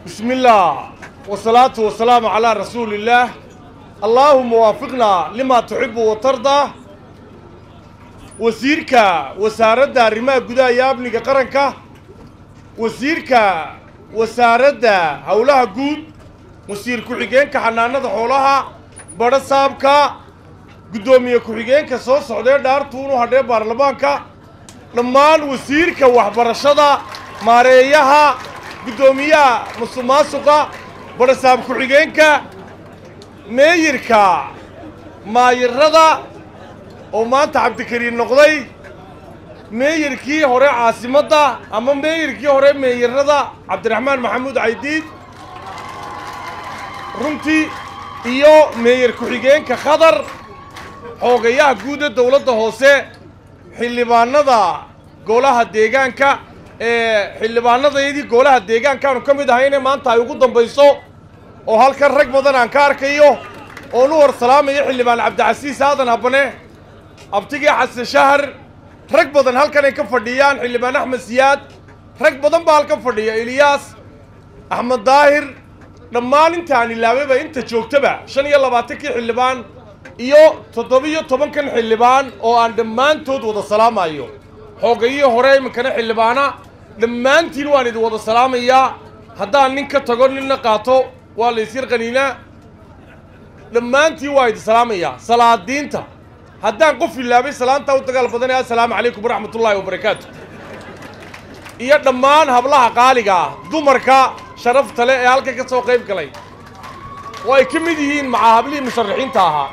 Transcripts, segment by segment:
بسم الله والصلاة والسلام على رسول الله اللهم وافقنا لما تحب وترضى wasiirka wasaaradda arrimaha gudaha iyo amniga qaranka wasiirka wasaaradda howlaha guud wasiir ku-xigeenka xanaanada xoolaha badho saabka guddoomiye ku-xigeenka soo socdee dhaartuunu hadhee baarlamaanka dhammaan wasiirka waxbarashada maareeyaha guddoomiyaha musuqmaasuqa badho saab ku-xigeenka meeyirka maayirada oo maanta cabdikariin noqday meeyirkii hore caasimadda ama meeyirkii hore meeyirada cabdiraxmaan maxamuud caydiid runtii iyo meeyir ku-xigeenka khadar xoogayaha guud ee dowladda hoose xildhibaanada golaha deegaanka ee xildhibaanadayadii golaha deegaankaanu ka mid ahayne maanta ay ugu dambayso oo halkan rag badan aan ka arkayo oon u hor salaamayo xildhibaan cabdicasiis aadan habane abtigii xasan shahar rag badan halkan ay ka fadhiyaan xildhibaan axmed siyaad rag badan baa halkan fadhiya eliyaas axmed daahir dhammaan intaan ilaabayba inta joogtaba shan iyo labaatankii xildhibaan iyo toddobiyo tobankan xildhibaan oo aan dhammaantood wada salaamayo xoogayihii hore iminkana xildhibaana dhammaantiin waan idin wada salaamayaa haddaan nin ka tago ninna qaato waa la isyar qaniinaa dhammaantiin waa idin salaamayaa salaadiinta haddaan qof ilaabay salaantaa u dagaal badanaya assalaamu calaykum waraxmatullaahi wabarakaatu iyo dhammaan hablaha qaaliga ah dumarka sharafta leh ee halkan ka soo qayb galay oo ay ka mid yihiin macaa hablihii musharaxiinta ahaa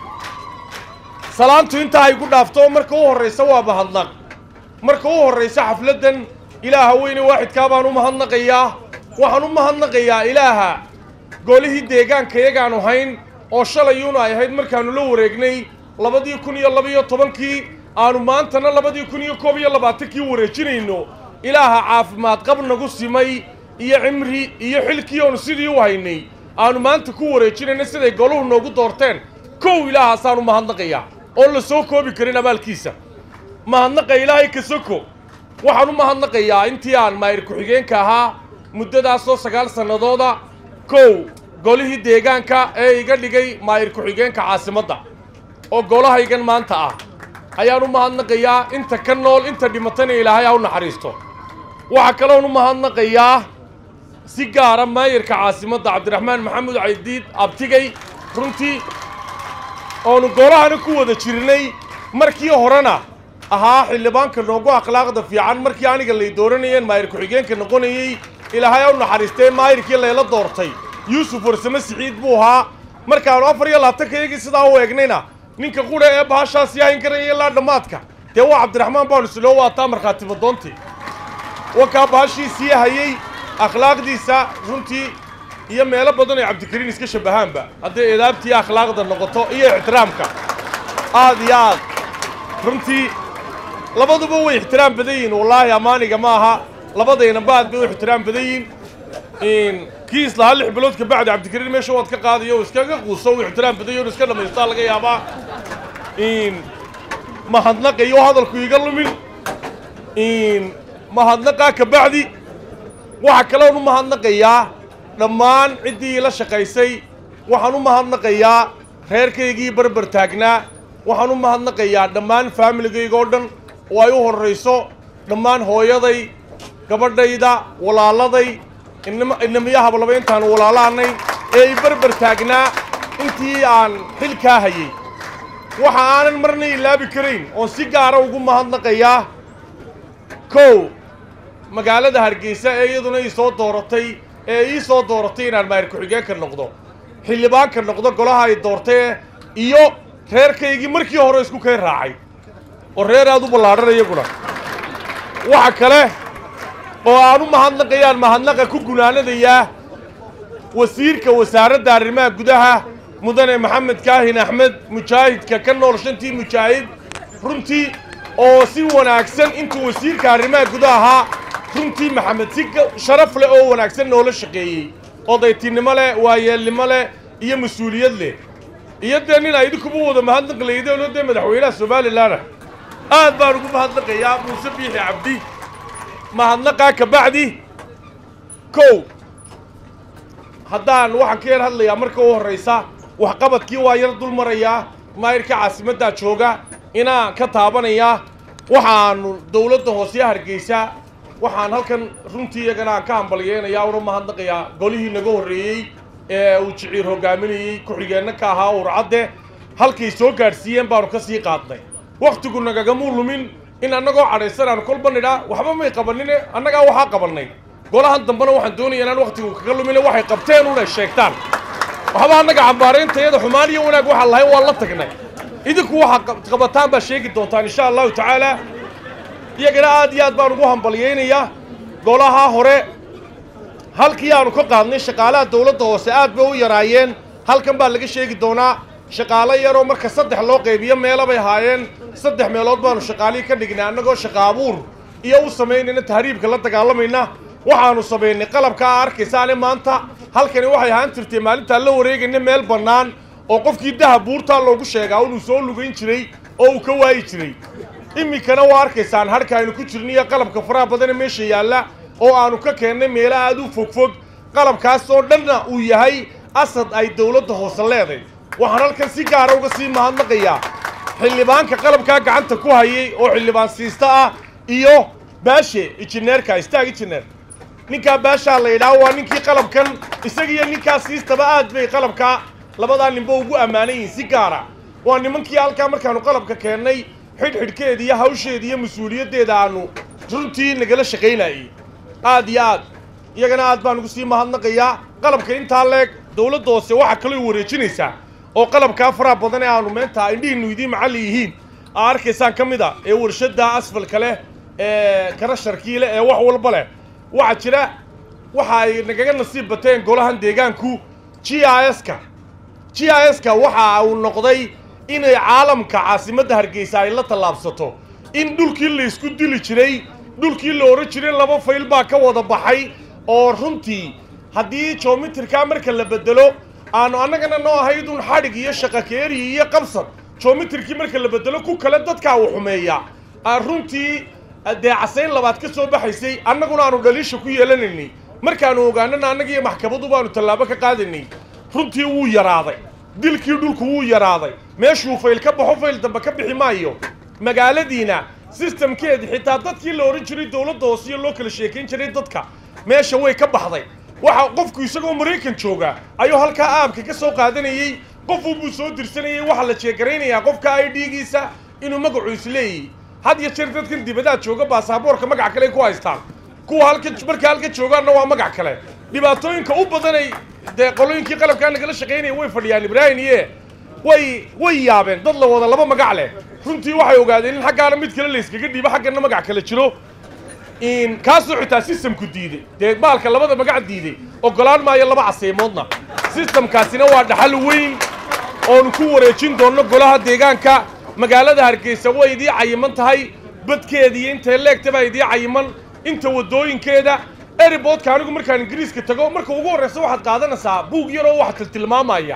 salaantu intaa ay ku dhaafto marka u horraysa waa mahadnaq marka u horraysa xafladdan ilaaha weyne waaxidkaa baan u mahadnaqayaa waxaan u mahadnaqayaa ilaaha golihii deegaanka iyagaanu hayn oo shalayuunu ay ahayd markaannu la wareegnay labadii kun iyo labiyo tobankii aanu maantana labadii kun iyo koob iyo labaatankii wareejinayno ilaaha caafimaad qab nagu simay iyo cimri iyo xilkii oonu sidii u haynay aanu maanta ku wareejinayno siday goluhu noogu doorteen kow ilaahaasaan u mahadnaqayaa oon la soo koobi karin abaalkiisa mahadnaqa ilaahay ka soko waxaan u mahadnaqayaa intii aan maayir ku-xigeenka ahaa muddadaasoo sagaal sannadooda kow golihii deegaanka ee iga dhigay maayir ku-xigeenka caasimadda oo golahaygan maanta ah ayaan u mahadnaqayaa inta ka nool inta dhimatana ilaahay ha u naxariisto waxaa kaloon u mahadnaqayaa si gaara maayirka caasimadda cabdiraxmaan maxamuud caydiid abtigay runtii oonu golahana ku wada jirnay markii horena ahaa xildhibaanka noogu akhlaaqda fiican markii aniga lay dooranayeen maayir ku-xigeenka noqonayey ilaahay ha u naxariistee maayirkii layla doortay yuusuf warsame siciid buu ahaa markaanu afar iyo labaatanka iyagii sidaa u eegnayna ninka qudha ee bahashaas yahayn karaya ilaa dhammaadka dee waa cabdiraxmaan baanu isloo waataa markhaati madoontii wakaa bahashiisii hayey akhlaaqdiisa runtii iyo meelo badan ay cabdikariin iska shabahaanba hadday eedaabtii akhlaaqda noqoto iyo ixtiraamka aad iyo aad runtii labaduba way ixtiraam badan yihiin wallaahi ammaaniga ma aha labadaynaba aad bay u ixtiraam badan yihiin kii islahaa lix bilood ka bacdi cabdikariin meesha waad ka qaadayo iskaga quuso u ixtiraam badan yaho iska dhammaystaa laga yaabaa mahadnaqayo hadalku iga lumin mahadnaqaa ka bacdi waxaa kaloon u mahadnaqayaa dhammaan ciddii ila shaqaysay waxaan u mahadnaqayaa reerkaygii barbar taagnaa waxaan u mahadnaqayaa dhammaan faamiligayga oo dhan oo ay u horrayso dhammaan hooyaday gabadhayda walaaladay inamiya hablaba intaanu walaalaanay ee i barbar taagnaa intii aan xilkaa hayay waxa aanan marna ilaabi karayn oon si gaara ugu mahadnaqayaa kow magaalada hargeysa ee iyaduna ii soo dooratay ee ii soo dooratay inaan maayir ku-xigeenka noqdo xildhibaanka noqdo golaha ay doortee iyo reerkaygii markii hore isku kay raacay oo reer aad u ballaadhan iyaguna waxa kale oo aan u mahadnaqayaan mahadnaqa ku gunaanadayaa wasiirka wasaaradda arrimaha gudaha mudane maxamed kaahin axmed mujaahidka ka nool shantii mujaahid runtii oo si wanaagsan intuu wasiirka arrimaha gudaha ahaa runtii maxamed si sharaf leh oo wanaagsan noola shaqeeyey odaytinimo leh waayeelnimo leh iyo mas-uuliyad leh iyo dee nin ay idinkuba wada mahadnaqi laydeenoo dee madaxweynaha somalilanah aad baan ugu mahadnaqayaa muuse biixi cabdi mahadnaqaa ka bacdi kow haddaan waxaan ka yar hadlayaa marka u horraysa waxqabadkii waa yar dul marayaa maayirka caasimaddaa jooga inaan ka taabanayaa waxaanu dowladda hoose hargeysa waxaan halkan runtii iyagana aan ka hambalyeynayaa una mahadnaqayaa golihii naga horreeyey ee uu jiciir hogaaminayey ku-xigeenna ka ahaa urcadde halkay soo gaadhsiiyeen baanu ka sii qaadnay wakhtigu nagagamuu lumin in annagoo cadhaysan aanu kolba nidhaa waxba may qabanine annagaa waxaa qabannay golahan dambena waxaan doonaya inaan wakhtigu kaga lumine waxay qabteen una sheegtaan waxba annaga cambaarayntayada xumaan iyo wanaag waxaan lahayn waan la tagnay idinku waxaa qabataan baa sheegi doontaan insha allahu tacaala iyagana aad iyo aad baan ugu hambalyaynayaa golaha hore halkii aanu ka qaadnay shaqaalaha dowladda hoose aad bay u yaraayeen halkan baa laga sheegi doonaa shaqaalo yaroo marka saddex loo qaybiyo meelo bay ahaayeen saddex meelood baanu shaqaalihii ka dhignay annagoo shaqa abuur iyo u samaynayna tahriibka la dagaalamayna waxaanu samaynay qalabka aa arkaysaane maanta halkani waxay ahaan jirtay maalintaan la wareegayna meel bannaan oo qofkii dahab buurtaa loogu sheegaa inuu soo lugayn jiray oo uu ka waayi jiray iminkana waa arkaysaan harka aynu ku jirniyo qalabka faraha badane meesha yaalla oo aanu ka keennay meelo aad u fogfog qalabkaas oo dhanna uu yahay asad ay dowladda hoose leeday waxaan halkan si gaara uga sii mahadnaqayaa xildhibaanka qalabkaa gacanta ku hayay oo xildhibaan siista ah iyo baashe injineerka istaag injineer ninkaa baashaa la yidhaah waa ninkii qalabkan isagiiyo ninkaa siistaba aad bay qalabkaa labadaa ninba ugu ammaanan yihiin si gaara waa nimankii halkaa markaanu qalabka keennay xidhxidhkeeda iyo hawsheeda iyo mas-uuliyaddeeda aanu runtii nagala shaqaynayey aad iyo aad iyagana aad baan ugu sii mahadnaqayaa qalabka intaa leeg dowladda hoose waxaa kaloo wareejinaysaa oo qalabkaa faraha badan ee aanu meenta indhihiinu idiin macalli yihiin aa arkaysaan ka mid a ee warshadda asfalka leh ee karasharkii leh ee wax walba leh waxaa jira waxa ay nagaga nasiib bateen golahan deegaanku g i s-ka g i s-ka waxa uu noqday inay caalamka caasimadda hargeysa ay la tallaabsato in dhulkii laysku dili jiray dhulkii la ohan jiray laba fayl baa ka wada baxay oo runtii haddii joomitirkaa marka la bedelo aanu annagana noo ahaydun xadhig iyo shaqakeeri iyo qabsad joomitirkii marka la bedelo ku kale dadkaa uu xumeeya runtii dee casayn labaad ka soo baxaysay annaguna aanu dhaliisha ku yeelanaynay markaanu ogaanana annagiiyo maxkamadu baanu tallaabo ka qaadaynay runtii wuu yaraaday dilkii dhulku wuu yaraaday meeshuu fayl ka baxo fayl dambe ka bixi maayo magaaladiina sistamkeedi xitaa dadkii la odhan jiray dowladda hoose iyo loo kala sheekayn jiray dadka meesha way ka baxday waxa qofku isagoo maraykan jooga ayuu halkaa aabka ka soo qaadanayey qofuu soo dirsanayey waxaa la jeegaraynayaa qofka i d-giisa inuu magacu isleeyahy had iyo jeer dadkan dibadaad jooga baasaboorka magac kale ku haystaan kuwa halka marka halka joogaanna waa magac kale dhibaatooyinka u badanay dee qolooyinkii qalabkaa nagala shaqaynaya way fadhiyaan ibraahim iye way way yaabeen dad la wada laba magac leh runtii waxay ogaadeen in xaggaana mid kale layskaga dhiibo xaggana magac kale jiro in kaasoo xitaa sistamku diiday dee baalka labada magac diiday ogolaan maayo laba caseymoodna sistamkaasina waa dhaxal weyn oonu ku wareejin doonno golaha deegaanka magaalada hargeysa way idii cayiman tahay badkeeda iyo intay leegta baa idii cayiman inta waddooyinkeeda eriboodka anigu markaan ingiriiska tago marka ugu horreysa waxaad qaadanaysaa buug yaroo wax tiltilmaamaya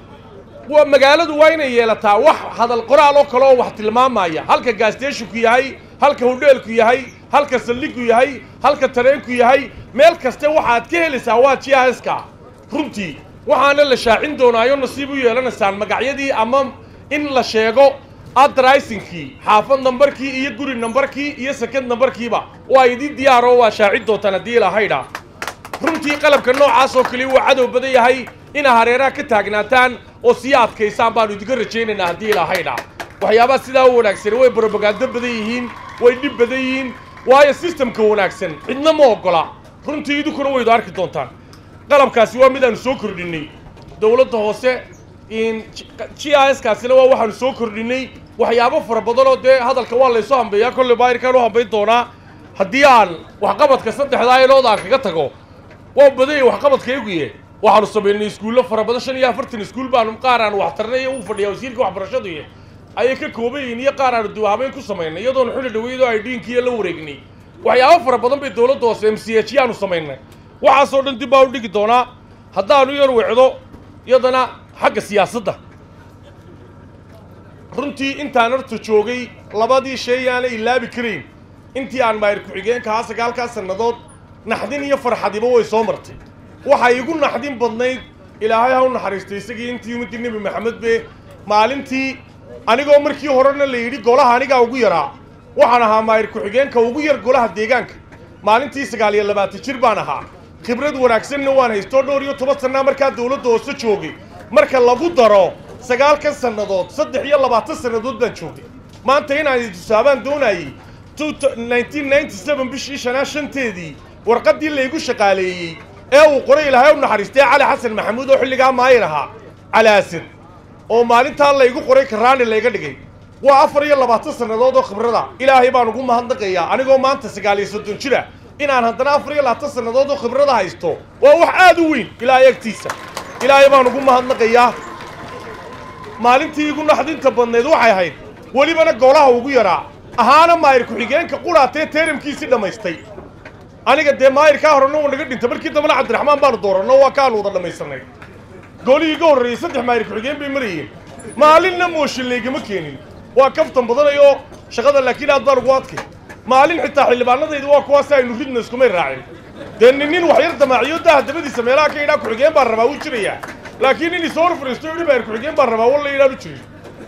waa magaaladu waa inay yeelataa wax hadal qoraal oo kale oo wax tilmaamaya halka gaasteshinku yahay halka hudheelku yahay halka saldhigu yahay halka tareenku yahay meel kaste waxaad ka helaysaa waa g i s-ka runtii waxaana la shaacin doonaayo nasiib u yeelanaysaan magacyadii ama in la sheego adrisinkii xaafad nambarkii iyo guri nambarkii iyo sekad nambarkiiba waa idii diyaaro waa shaacin doontaan haddii ilahaydha runtii qalabka noocaas oo kale waa cadow badan yahay inaa hareeraha ka taagnaataan oo sii adkaysaan baanu idinka rajaynaynaa haddii ilahaydha waxyaabaha sidaa u wanaagsan way brobagando badan yihiin way dhib badan yihiin waayo sistamka wanaagsan cidna ma oggola runtii idinkuna waydu arki doontaan qalabkaasi waa midaanu soo kordhinay dowladda hoose g i s kaasina waa waxaanu soo kordhinay waxyaabo fara badan oo dee hadalka waa laysoo hambeeyaa kolley baayirkaan u hambayn doonaa haddii aan waxqabadka saddexdaa ilood aan kaga tago waa badanya waxqabadkayguye waxaanu samaynay iskuullo fara badan shan iyo afartan iskuul baanu qaar aanu waxtarnay u fadhiyaa wasiirka waxbarashaduiy ayay ka kooban yihiin iyo qaar aanu duwahabeyn ku samaynay iyadoonu xilli dhaweydoo ay dhiinkiiyo la wareegnay waxyaabo fara badan bay dowladda hoose m c h yaanu samaynay waxaasoo dhan dib baa u dhigi doonaa haddaanu yar wecdo iyadana xagga siyaasadda runtii intaan horta joogay labadii shay yaana ilaabi karayn intii aan maayir ku-xigeenka haa sagaalkaa sannadood naxdin iyo farxadiba way soo martay waxay igu naxdin badnayd ilaahay ha u naxariistay isagii intii ummaddii nebi maxamed be maalintii anigoo markii horena la yidhi golaha anigaa ugu yaraa waxaan ahaa maayir ku-xigeenka ugu yar golaha deegaanka maalintii sagaal iyo labaatan jir baan ahaa khibrad wanaagsanna waan haystoo dhowr iyo toban sannaa markaa dowladda hoose joogay marka lagu daro sagaalkan sannadood saddex iyo labaatan sannadood baan joogay maanta inaan tusaabaan doonayey bishii shanaa shanteedii warqaddii laygu shaqaaleeyey ee uu qoray ilaahay u naxariistay cali xasan maxamuud oo xilligaa maayir ahaa calaasir oo maalintaa laygu qoray karaani layga dhigay waa afar iyo labaatan sannadood oo khibrada ilaahay baan ugu mahadnaqayaa anigoo maanta sagaal iyo soddon jira inaan haddana afar iyo labaatan sannadood oo khibrada haysto waa wax aad u weyn ilaahay agtiisa ilaahay baan ugu mahadnaqayaa maalintii igu naxdinta badnayd waxay ahayd welibana golaha ugu yaraa ahaana maayir ku-xigeenka qudhaatee teeramkiisii dhammaystay aniga dee maayirkaa horena uu naga dhintay markii dambena cabdiraxmaan baanu dooranno waa kaanu wada dhammaysanay golihii iga horreeyey saddex maayir ku-xigeen bay marayeen maalinna mooshin laygama keenin waa kaftan badanayoo shaqada laakiin aad baan ugu adkay maalin xitaa xildhibaanadayda waa kuwaasi aynu ridna iskumay raacin dee nin nin wax yar damaaciyo daha dabadiisa meelaha ka yidhaa ku-xigeen baan rabaa wuu jirayaa laakiin nin isoo hor fadhiisto yidhi maayir ku-xigeen baan rabaa walla yidhaan u jirin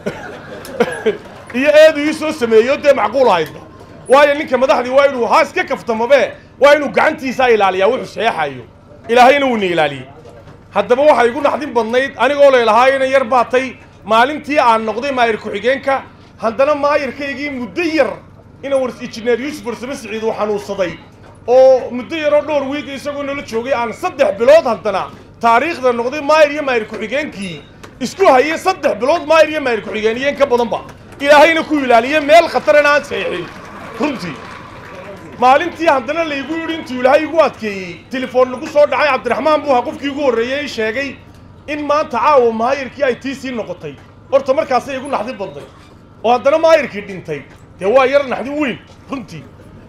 iyo eedu ii soo sameeyo dee macquul ahaydba waayo ninka madaxdii waa inuu haa iska kaftamabe waa inuu gacantiisaa ilaaliyaa wuxuu saxeexayo ilaahayna wuuna ilaaliyey haddaba waxay igu naxdin badnayd anigoo laylahaa ina yar baatay maalintii aan noqday maayir ku-xigeenka haddana maayirkaygii muddo yar ina war injineer yuusuf warsame siciid uu xanuunsaday oo muddo yaroo dhowr wiig isagoo nala joogay aan saddex bilood haddana taariikhda noqday maayir iyo maayir ku-xigeenkii isku hayay saddex bilood maayir iyo maayir ku-xigeeniyeen ka badanba ilaahayna ku ilaaliye meel khatarana aan saxiixin runtii maalintii haddana laygu yidhi intuu ilaahay igu adkeeyey telefoon nagu soo dhacay cabdiraxmaan buuha qofkii ugu horreeyey sheegay in maanta caawa maayirkii ay tii sii noqotay horta markaasay igu naxdin badnay oo haddana maayirkii dhintay dee waa yar naxdin weyn runtii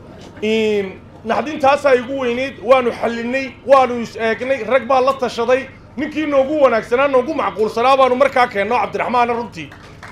naxdintaasaa igu weynayd waanu xallinay waanu is eegnay rag baa la tashaday ninkii noogu wanaagsanaa noogu macquulsanaa baanu markaa keenno cabdiraxmaana runtii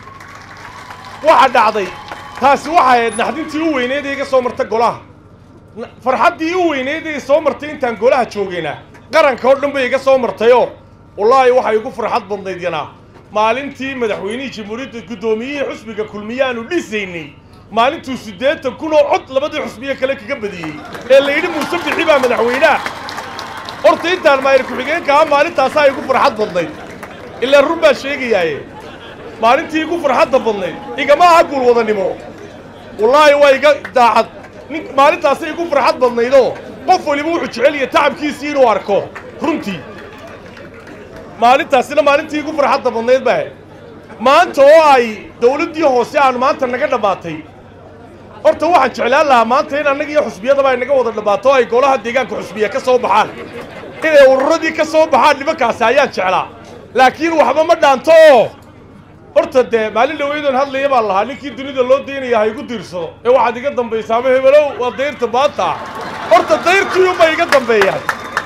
waxa dhacday taasi waxay ahayd naxdintii u weyneyd ee iga soo marta golaha farxaddii u weyneyd ee soo martay intaan golaha joogayna qaranka oo dhan bay iga soo martayoo wallaahi waxay igu farxad badnayd yanaa maalintii madaxweynihii jamhuuriyadda guddoomiyihii xusbiga kulmiyaanu dhisaynay maalintuu siddeetan kun oo cod labadii xusbiye kale kaga badiyey ee la yidhi muuse bixi baa madaxweynaha horta intaan maayir ku-xigeenka ah maalintaasaa igu farxad badnayd ilaa run baa sheegayaaye maalintii igu farxadda badnayd igama aha guul wadanimo wallaahi waa iga daacad nin maalintaasay igu farxad badnaydoo qof waliba wuxuu jecel yahay tacabkiisii inuu arko runtii maalintaasina maalintii igu farxadda badnayd baa maanta oo ay dawladdii hoose aan maanta naga dhammaatay horta waxaan jeclaan lahaa maanta in annaga iyo xusbiyadaba ay naga wada dhammaato oo ay golaha deegaanka xusbiya ka soo baxaan inay ururadii ka soo baxaan nimankaasi ayaan jeclaa laakiin waxba ma dhaanto oo horta dee maalin dhaweydoon hadlaya baan lahaa ninkii dunida loo daynaya ha igu diirsado ee waxaad iga dambaysaama hebelow waa dayrta maanta horta dayrtiiunba iga dambeeyaan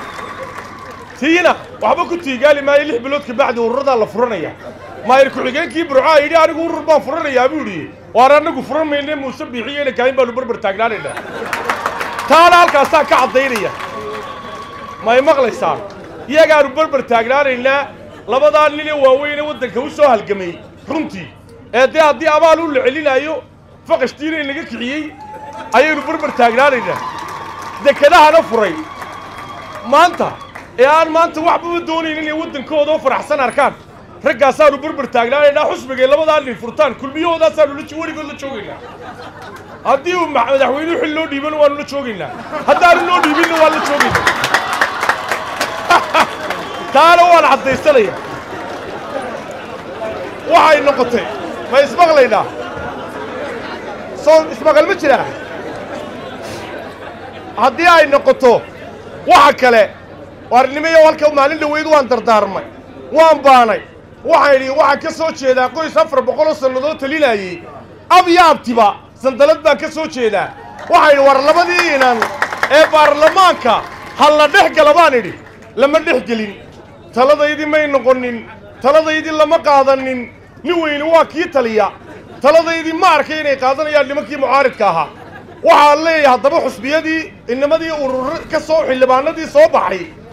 tiina waxba ku tiigaali maayo lix bilood kabacdi ururadaa la furanaya maayir ku-xigeenkii burcaa yidhi anigu urur baan furanayaa buu yidhi waar annagu furan mayne muuse biixiyo ina kaahin baanu barbar taagnaanayna taana halkaasaa ka caddaynaya may maqlaysaan iyagaanu barbar taagnaanaynaa labadaa nin ee waaweyne waddanka u soo halgamay runtii ee dee haddii abaal u la celinaayo faqashtiina inaga kiciyey ayaynu barbar taagnaanaynaa dekedahana furay maanta ee aan maanta waxbaba doonaynin inay waddankooda oo faraxsan arkaan raggaasaanu barbar taagnaanaynaa xusbigay labadaa nin furtaan kulmiyahoodaasaan weligood la joogaynaa haddii uu madaxweynuhu xil loo dhiibana waanu la joogaynaa haddaanu loo dhiibinna waan la joogaynaa taana waan caddaysanaya waxay noqotay ma ismaqlaynaa soo ismaqal ma jiraa haddii ay noqoto waxa kale waarnimayo halka maalin dhaweyd waan dardaarmay waan baanay waxaan idhi waxaan ka soo jeedaa qoys afar boqol oo sannadood talinayey ab iyo abtiba sandalad baan ka soo jeedaa waxaan idhi war labadii inan ee baarlamaanka ha la dhex gala baan idhi lama dhex gelin taladaydii may noqonin taladaydii lama qaadanin nin weyne waa kii taliya taladaydii ma arkay inay qaadanayaan nimankii mucaaridka ahaa waxaan leeyahay haddaba xusbiyadii inamadii urur ka soo xildhibaanadii soo baxay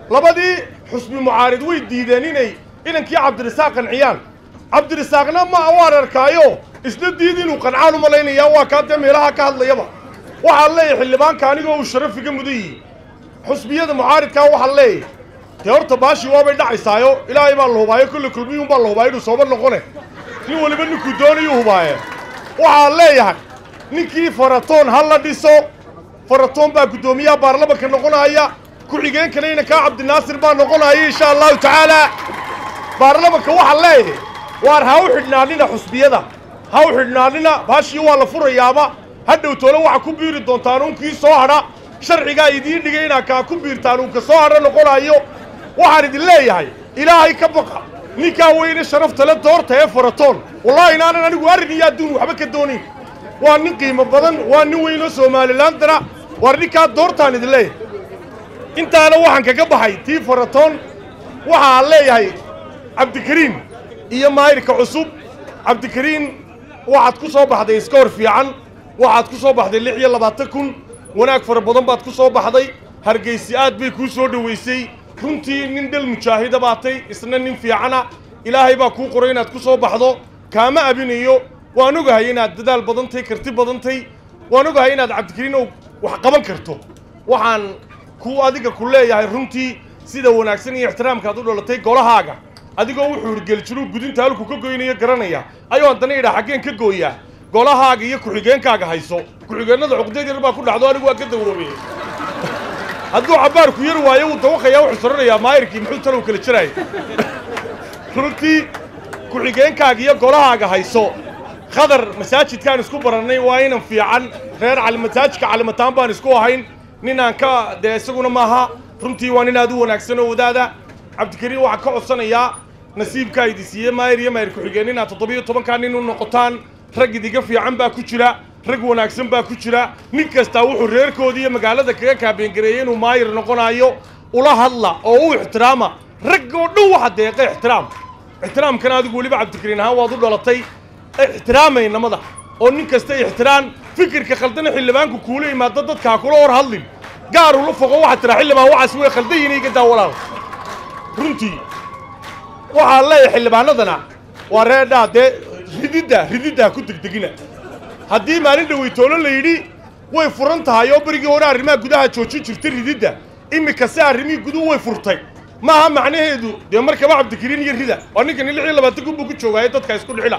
labadii xusbi mucaarid way diideen inay inankii cabdirasaaq qanciyaan cabdirasaaqna ma waan arkaayo isna diid inuu qancaan u malaynayaa waa kaa dee meelaha ka hadlayaba waxaan leeyahay xildhibaanka anigoo uu sharafiga mudan yihi xusbiyada mucaaridkaa waxaan leeyahay dee horta baashii waabay dhacaysaayo ilaahay baa la hubaayo kolle kulmiyuun baa la hubaayo inuu sooba noqone nin weliba ninkuu doonayuu hubaaye waxaan leeyahay ninkii faratoon ha la dhiso faratoon baa guddoomiyaha baarlamanka noqonaya ku-xigeenkana inankaa cabdinaasir baa noqonaya insha allahu tacaala baarlamanka waxaan leeyahay waar ha u xidhnaanina xusbiyada ha u xidhnaanina baashii waa la furayaaba hadhow toole waxa ku biiri doontaan unkii soo hadha sharcigaa idiin dhigay inaa kaa ku biirtaan uunka soo hadha noqonayo waxaan idin leeyahay ilaahay ka baqa ninkaa weyne sharafta le doorta ee faratoon wallaahi inaanan anigu arrin iyo adduun waxba ka doonin waa nin qiimo badan waa nin weynoo somalilandana waar ninkaa doortaan idin leeyahay intaana waxaan kaga baxay tii faratoon waxaan leeyahay cabdikariim iyo maayirka cusub cabdikariim waxaad ku soo baxday iskoor fiican waxaad ku soo baxday lix iyo labaatan kun wanaag fara badan baad ku soo baxday hargaysi aad bay kuu soo dhowaysay runtii nin dhel mujaahida baatay isna nin fiicana ilaahay baa kuu qoray inaad ku soo baxdo kaama abinayo waan ogahay inaad dadaal badantay karti badantay waan ogahay inaad cabdikariin oo wax qaban karto waxaan ku adiga ku leeyahay runtii sida wanaagsan iyo ixtiraamkaad u dhalatay golahaaga adigoo wuxuu hirgelijiru gudinta halku ka goynayo garanaya ayuu haddana idhaa xaggeen ka gooyaa golahaaga iyo ku-xigeenkaaga hayso ku-xigeennada cuqdeed yar baa ku dhacdo anigu waa ka dawroobeye hadduu cabbaarku yar waayo wuu dawaqayaa wuxuu soranayaa maayirkii muxuu talow kala jiraaya runtii ku-xigeenkaaga iyo golahaaga hayso khadar masaajidkaan isku barannay waa inan fiican reer cali masaajidka calimataan baan isku ahayn ninaan ka dee isaguna maaha runtii waa nin aad u wanaagsan oo wadaada cabdikariim waxaa ka codsanayaa nasiibkaa idi siiye maayir iyo maayir ku-xigeen inaad toddobiyo tobankaa nin u noqotaan rag idiga fiican baa ku jira rag wanaagsan baa ku jira nin kastaa wuxuu reerkoodii iyo magaalada kaga kaabeengareeyey inuu maayir noqonayo ula hadla oo u ixtiraama rag oo dhan waxa deeqa ixtiraam ixtiraamkana adigu weliba cabdikariin ahaan waad u dhalatay ixtiraamay namada oo nin kasta ixtiraam fikirka khaldana xildhibaanku kuula yimaado dadka ha kula hor hadlin gaar ula foqo waxaad tiraa xildhibaan waxaas way khaldan yihiin iga daa walaal runtii waxaan leeyahay xildhibaanadana waa reedhaa dee rididda rididda ha ku degdegina haddii maalin dhaweytoolo la yidhi way furan tahay oo berigii hore arrimaha gudaha joojin jirtay rididda iminka si arrimihii guduhu way furtay maaha macnaheedu dee markaba cabdikariin iyo rida waa ninkani lix iyo labaatan kun buu ku joogaayo dadka isku dhixila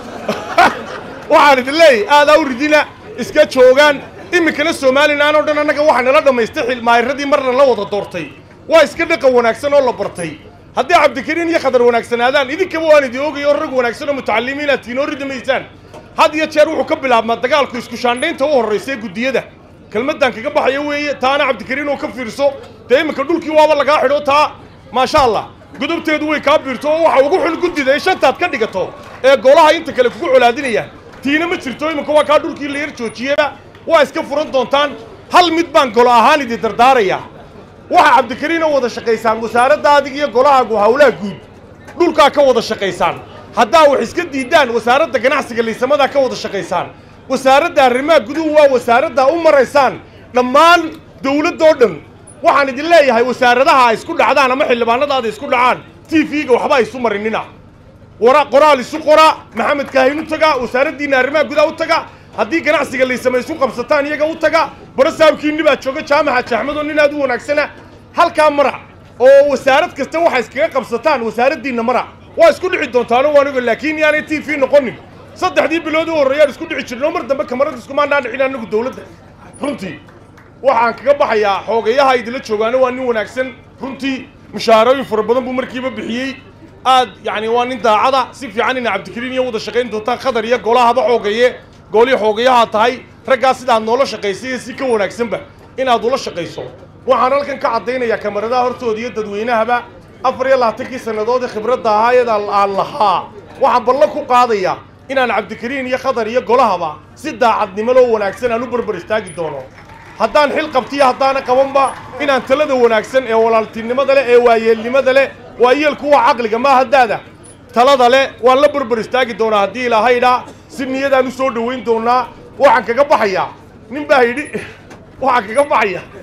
waxaan idin leeyahy aadaa u ridina iska joogaan iminkana somalilan oo dhan annaga waxaa nala dhammaystay xilmaayiradii marna la wada doortay waa iska dhaqan wanaagsan oo la bartay haddii cabdikariin iyo khadar wanaagsanaadaan idinkaba waan idin ogay oo rag wanaagsan oo mutacalimiinaad tihiin oo ridamaysaan had iyo jeer wuxuu ka bilaabmaa dagaalku isku shaandhaynta u horraysa ee guddiyada kelmaddan kaga baxaya weeye taana cabdikariin oo ka fiirso dee iminka dhulkii waaba lagaa xidho taa maasha allah gudubteedu way kaa biirto oo waxa ugu xun guddida ee shantaad ka dhigato ee golaha inta kale kugu colaadinayaan tiina ma jirto iminka waa kaa dhulkii la yar joojiyeba waa iska furan doontaan hal mid baan golo ahaan idin dardaaraya waxa cabdikariin oo wada shaqaysaan wasaaradda adig iyo golahaagu hawlaha guud dhulkaa ka wada shaqaysaan haddaa wax iska diidaan wasaaradda ganacsiga liisamadaa ka wada shaqaysaan wasaaradda arrimaha guduhu waa wasaaradda u maraysaan dhammaan dawladdoo dhan waxaan idin leeyahay wasaaradaha ay isku dhacdaan ama xildhibaanadaada isku dhacaan t v-ga waxba ay isu marinina wara qoraal isu qora maxamed kaahin u taga wasaaraddiinna arrimaha gudaha u taga haddii ganacsiga liisama isu qabsataan iyaga u taga bara saabkiinni baa jooga jaamaca jaxmadoo nin aad u wanaagsana halkaa mara oo wasaarad kasta waxa iskaga qabsataan wasaaraddiinna mara waa isku dhici doontaano waanigo laakiin yaanay t v noqonin saddexdii bilood u horreeyaan isku dhici jirno mar dambe kamarada iskumaandhaan dhicin anagu dawladda runtii waxaan kaga baxayaa xoogayaha idinla joogaano waa nin wanaagsan runtii mushaarooyin fara badan buu markiiba bixiyey aad yacni waa nin daacada si fiican ina cabdikariin iyo wada shaqayn doontaan khadar iyo golahaba xoogaye goolihii xoogayaha tahay raggaa sidaad noola shaqaysay iyo si ka wanaagsanba inaad ula shaqayso waxaan halkan ka caddaynayaa kamaradaha hortooda iyo dadweynahaba afar iyo labaatankii sannadood ee khibradda ahaa iyada aan lahaa waxaan ballan ku qaadaya inaan cabdikariin iyo khadar iyo golahaba si daacadnimo loo wanaagsan aan u barbar istaagi doono haddaan xil qabtiyo haddaana qabanba inaan talada wanaagsan ee walaaltinimada leh ee waayeelnimada leh waayeelku waa caqliga ma haddaada talada leh waan la barbar istaagi doonaa haddii ilahaydhaa si niyadaan u soo dhowayn doonaa waxaan kaga baxayaa nin baa yidhi waxaan kaga baxaya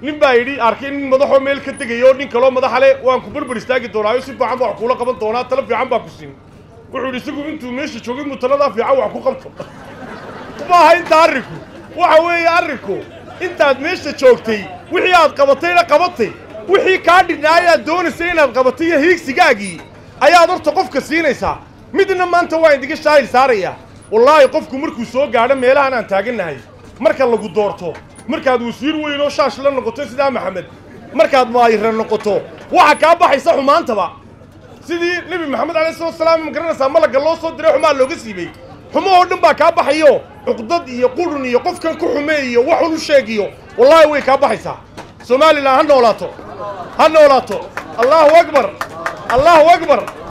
nin baa yidhi arkay nin madaxoo meel ka tegaya oo nin kaloo madaxa le waan ku barbar istaagi doonaayo si fiican baa wax kuula qaban doonaa talo fiican baa ku siin wuxuu yidhi isagu intuu meesha joogay muu taladaa fiican wax ku qabto maaha inta arrinku waxa weeye arrinku intaad meesha joogtay wixii aad qabatayna qabatay wixii kaa dhinnaay aad doonaysay inaad qabatay iyo hiigsigaagii ayaad horta qofka siinaysaa midna maanta waa indiga shaahil saaraya wallaahi qofku markuu soo gaadho meelahan aan taagannahay marka lagu doorto markaad wasiir weyn oo shaash la noqoto sidaa maxamed markaad maayira noqoto waxa kaa baxaysa xumaantaba sidii nebi maxamed alayhi salatu wasalaam ma garanaysaa malagga loo soo diray xumaa looga siibay xumo oo dhan baa kaa baxayo cuqdad iyo qurun iyo qofkan ku xumeeyo waxun u sheegiyo wallaahi way kaa baxaysaa somalilan ha noolaato ha noolaato allahu akbar allahu akbar